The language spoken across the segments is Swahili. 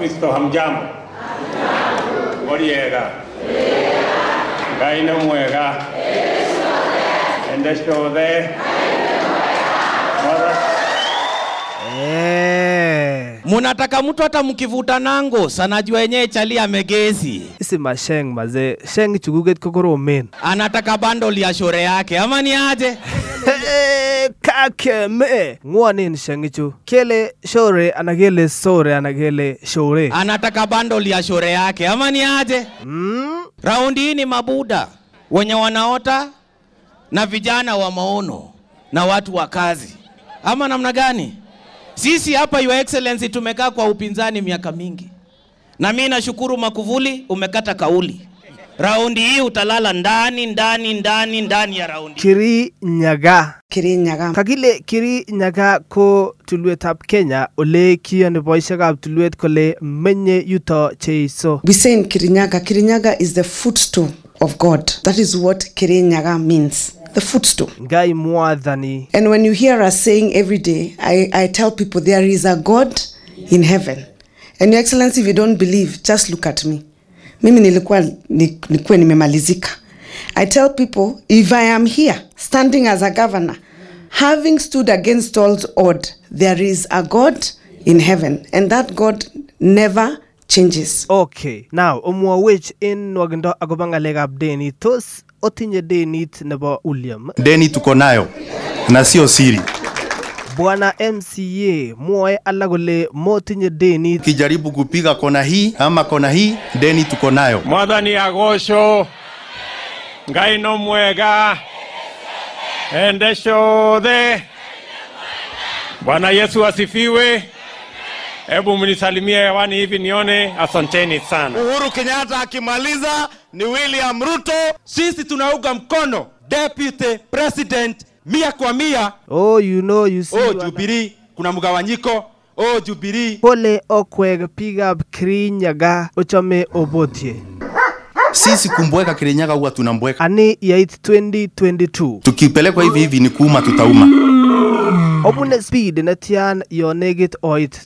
Wakristo hamjambo? Muriega? Ngai nĩ mwega. Ende ciothe. Mwathani Eh. munataka mtu hata mkivuta nango sanajua yenyewe chali amegezi isi masheng mazee sheng chukuket ko koromen anataka bundle ya shore yake ama ni aje Hey, kakeme ngwonen shengichu kele shore ana kele sore ana kele shore anataka bundle ya shore yake ama ni aje mm? raundi hii ni mabuda wenye wanaota na vijana wa maono na watu wa kazi ama namna gani sisi hapa your excellency tumekaa kwa upinzani miaka mingi na mi nashukuru makuvuli umekata kauli raundi hii utalala ndani ndani ndani ndani ya raundi kiri nyaga Kirinyaga. kakile kiri nyaga ko tulwetab kenya ole kiyoni boisiekab tulwet kole menye yuto cheiso We say in Kirinyaga, Kirinyaga is the footstool of God. That is what Kirinyaga means. The footstool. ngai mwathani And when you hear us saying every day, I, I tell people there is a God in heaven. And Your Excellency, if you don't believe, just look at me. Mimi nilikuwa ni- nikuwe nimemalizika. I tell people, if I am here standing as a governor, having stood against all odds, there is a God in heaven. And that God never changes. okay now omwowech en nwogindo akobo ng'alekab denit tos otinye denit nebo William deni tuko nayo na sio siri. bwana mca mwoe alak kole motinye denit Kijaribu kupiga kona hii ama kona hii, deni tuko nayo. Mwathani agocwo. Ngai no mwega. Ende ciothe. Bwana Yesu asifiwe. Hebu mnisalimie hewani hivi nione. Asanteni sana. Uhuru Kenyatta akimaliza ni William Ruto. Sisi tunaunga mkono deputy president mia kwa mia. oh you know you see Oh, wana- Jubilee kuna mgawanyiko. Oh, Jubilee pole okwek biikab kirinyaga ochome obotie Sisi kumbweka Kirinyaga huwa tunambweka, ani yait 2022 tukipelekwa hivi hivi ni kuuma, tutauma. obune speed netian yo negit oit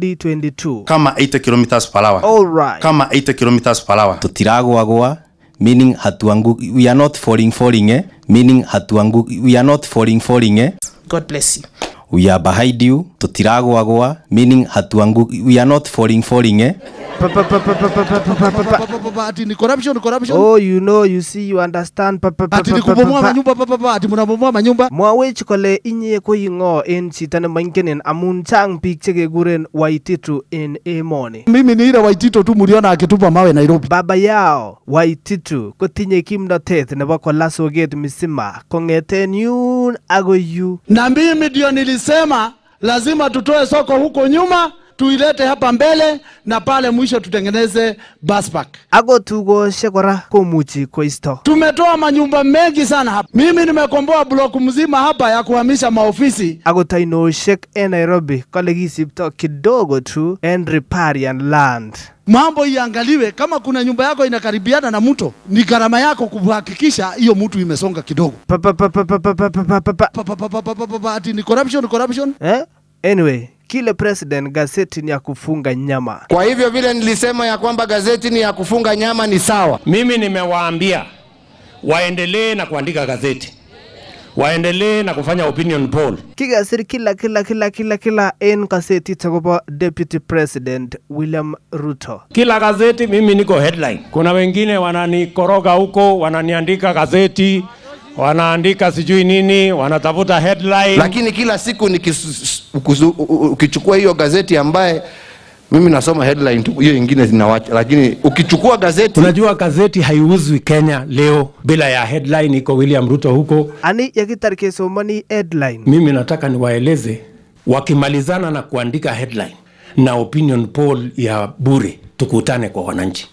2022 Kama 80 kilometers per hour, alright kama 80 kilometers per hour. tutiragwagwa meaning hatuangu we are not falling falling eh meaning hatuangu we are not falling falling eh God bless you. we are behind you tutiragwagwa meaning hatuangu we are not falling falling eh Pa- pa- pa- pa- pa- pa- pa- pa- pa- pa- pa- ati ni corruption corruption oh you know you see you understand pa- pa- pa- ati pa- ni pa- kubomoa pa- pa- manyumba pa, pa, pa, ati mnabomoa manyumba mwawech kole inye ko ing'o en chito nemoingenen amun chang biik chekekuren waititu en emoni mimi ni ile waitito tu mliona akitupa mawe Nairobi baba yao waititu kotinye kimnotet nebo kola soket misima kong'eten yun agoi yu na mimi ndio nilisema lazima tutoe soko huko nyuma tuilete hapa mbele na pale mwisho tutengeneze bus park. ako tukoshek kora komuchi koisto Tumetoa manyumba mengi sana hapa. Mimi nimekomboa block mzima hapa ya kuhamisha maofisi. akot ainoshek en nairobi kole kisipto kidogo tu en riparian land Mambo iangaliwe, kama kuna nyumba yako inakaribiana na mto, ni gharama yako kuhakikisha hiyo mtu imesonga kidogo. Pa- pa- pa- pa- pa- pa- pa- pa- pa- pa- pa- Pa, pa, pa, pa, pa, pa, pa, pa, ati ni corruption corruption. eh? anyway kile president gazeti ni ya kufunga nyama Kwa hivyo vile nilisema ya kwamba gazeti ni ya kufunga nyama ni sawa. Mimi nimewaambia waendelee na kuandika gazeti, waendelee na kufanya opinion poll. kikasir kila kila kila kila kila en gazetit akobo deputy president william ruto Kila gazeti mimi niko headline. Kuna wengine wananikoroga huko, wananiandika gazeti, wanaandika sijui nini, wanatafuta headline. Lakini kila siku nikis- ukuzu- u- u- ukichukua hiyo gazeti ambaye mimi nasoma headline tu, hiyo ingine zinawacha, lakini ukichukua gazeti Unajua gazeti haiuzwi Kenya leo bila ya headline, iko William Ruto huko. ani yakitar kesomani headline Mimi nataka niwaeleze, wakimalizana na kuandika headline na opinion poll ya bure, tukutane kwa wananchi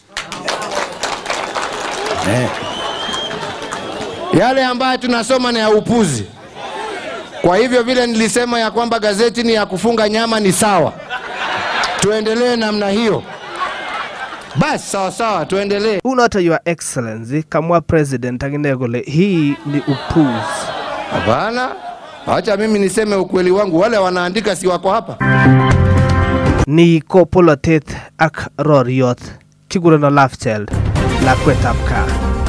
eh. yale ambayo tunasoma ni ya upuzi. Kwa hivyo vile nilisema ya kwamba gazeti ni ya kufunga nyama ni sawa, tuendelee namna hiyo. Basi sawa sawa, tuendelee. unoto your excellency kamwa president akine kole hii ni upuzi Hapana, acha mimi niseme ukweli wangu. Wale wanaandika si wako hapa. Ni ko polotet ak roriot kikurono Love Child lakwetab kaa.